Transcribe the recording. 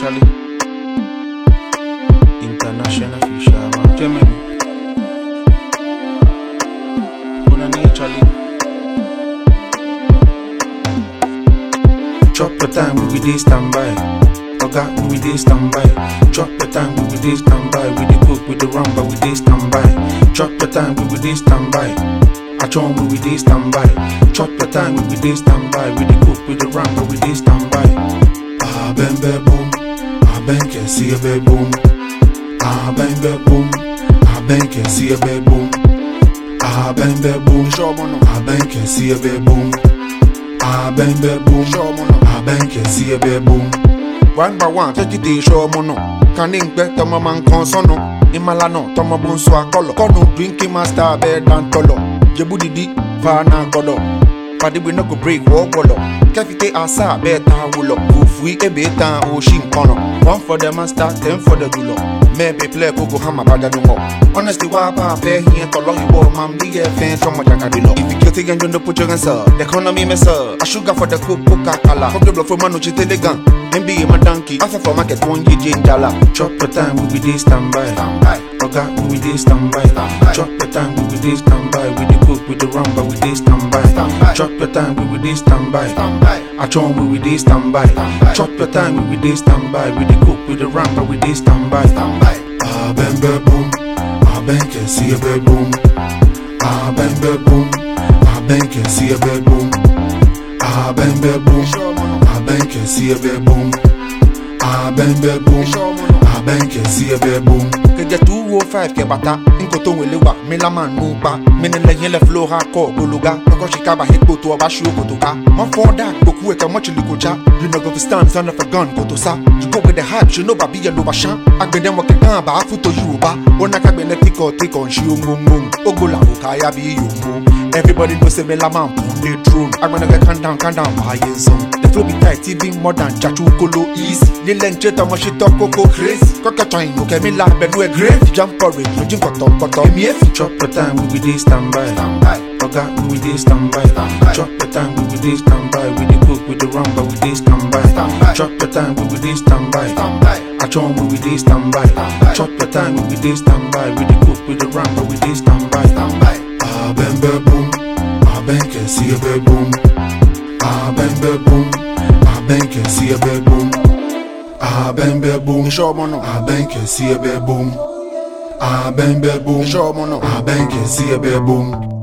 Italy. International fisherman. Germany. Una ni Italy. Chop your time, we be dey standby. Oga, we be dey standby. Chop your time, we be dey standby. We dey cook, we dey run, but we dey standby. Chop your time, we be dey standby. Achon, we be dey standby. Chop your time, we be dey standby. We dey cook, we dey run, but we dey standby. Ah, bang, bang, boom. Ah, bang, can see a bang, boom. Ah, bang, bang, boom. Ah, bang, can see a bang, boom. Ah, bang, bang, boom. Show mo no. Ah, bang, can see a bang, boom. Ah, bang, bang, boom. Show mo no. Ah, bang, can see a bang, boom. one by one tẹ́tí dé iṣẹ́ ọmọ náà kàní ń gbẹ́ tọmọ máa ń kan sọ́nà ìmàlà náà tọmọ bó ń sọ akọlọ kọ́nù drinking master abẹ́ dáńtọ́lọ̀ jẹ́bú dìdí fana gbọ́dọ̀ pàdébí náà kò break wọ́ gbọ́dọ̀ kẹ́fìtẹ́ àṣà abẹ́ ta wọlọ̀ kò fún ebe tán oṣì nkànnà one for the master ten for the dùlọ̀ mẹ́ẹ̀bẹ̀ plẹ̀ kókó hama bàjá dùn mọ́ honestly wá bá a fẹ́ yẹn tọ̀lọ́ ìwọ máa ń bí yẹ fẹ́ tọmọ jàkadì lọ. if you kill thing and you no put your hands up the economy mess up a sugar for the coke coca cola fuck the blood for man no chite legan NBA my donkey after for market one year change dollar. chop your time we be dey standby. oga we be dey standby. chop your time we be dey standby. we dey cook we dey run but we dey standby. chop your time we be dey standby. achon we be dey standby. chop your time we be dey standby. we dey cook we dey run but we dey standby. Ah, bang, bang, boom. Ah, bang, can see a bang, boom. Ah, bang, bang, boom. Ah, bang, can see a bang, boom. Ah, bang, bang, boom. Ah, bang, can see a bang, boom. Ah, bang, bang, boom. Ah, bang, can see a bang, boom. kẹjẹ two oh five kẹbàtà nkoto wele wa mílámà nù pa mínilẹyìn lẹ fúlọ ha kọ gbólóga kọkọ ṣìkàbà hípò tó ọba ṣú kòtò ká wọn fọ dà gbòkú ẹkẹ mọchìlì kò já you no go fit stand son of a gun kòtò sá you go with the hype ṣe no bàbí yẹlò bá ṣán agbẹdẹ wọn kẹkàn àbá fúto yorùbá ó ná kágbẹlẹ tíkọ tíkọ ń ṣe ohun ogola kò káyà bí yòówó everybody know say mílámà ń pọn lé drone agbẹnẹkẹ calm down calm down wáyé zone the flow be tight even more than chachu kolo easy nílẹ̀ ń jẹ́ tọmọ ṣe tọ́ kókó crazy kọ́kẹ́tọ̀ ìlú kẹ́mi la bẹ̀nu ẹ̀ grave jump porridge lójú kọ̀tọ̀kọ̀tọ̀ èmi èfi. chop your time we be dey standby. oga we be dey standby. chop your time we be dey standby. we dey cook we dey run but we dey standby. chop your time we be dey standby. achon we be dey standby. chop your time we be dey standby. we dey cook we dey run but we dey standby. Ah, bang, bang, boom. Ah, bang, can see a bang, boom. Ah, bang, bang, boom. Ah, bang, can see a bang, boom. Ah, bang, bang, boom. iṣẹ́ ọmọ náà. Ah, bang, can see a bang, boom. Ah, bang, bang, boom. iṣẹ́ ọmọ náà. Ah, bang, can see a bang, boom.